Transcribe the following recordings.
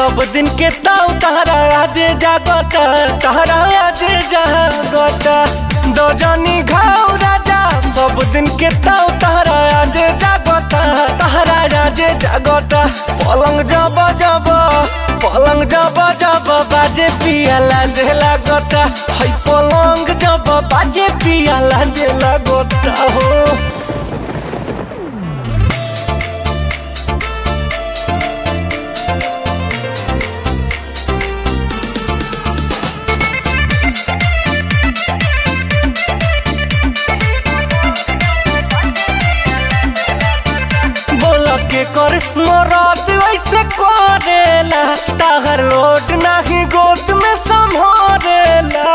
सब दिन के ताऊ तहरा आजे जागता तहरा आजे जागता दो जनी घाव राजा सब दिन के ताऊ तहरा आजे जागता तहरा आजे जागता पलंग जब जब पलंग जब जब बाजे पिया लाजे लागता है पलंग जब बाजे पिया लाजे लागता हो बोल के कर मोरात वैसे करेला ताहर लोट नाही गोद में संभारेला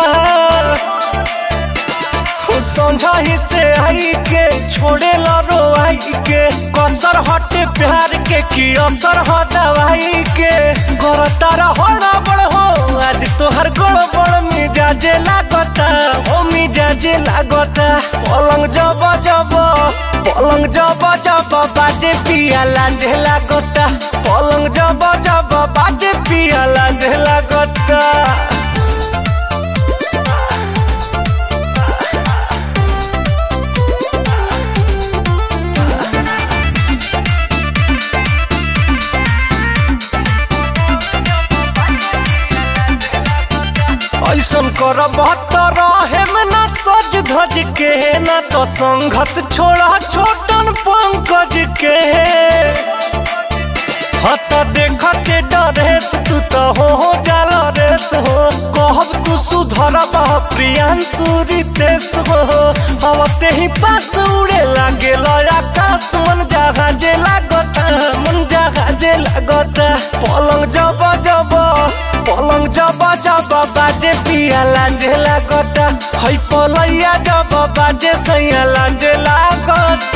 हो समझाही से आई के छोड़ेला रोआई के कसर हटे प्यार के की असर हो दवाई के घर तारा होड़ा बड़ हो आज तोहर गड़ बड़ मिजाजे लागता ओ मिजाजे लागता पलंग जब जब पलंग जब जब बाजे पिया लांझे लागता पलंग जब जब बाजे पिया लांझे लागता ऐसन कर बहत्तर में ना सज धज के ना तो संगत छोड़ा छोटन पंकज के हत देखते डरेस तू तो हो हो जाला रेस हो कहब तू सुधर प्रियांशु रितेश हो अब ते ही पास उड़े लागे आकाश मन जहाजे लागता मन जहाजे लागता पलंग जब जब पलंग जब जब बाजे पिया लांझे लागता है पलैया जब बाजे सैया लांझे लागता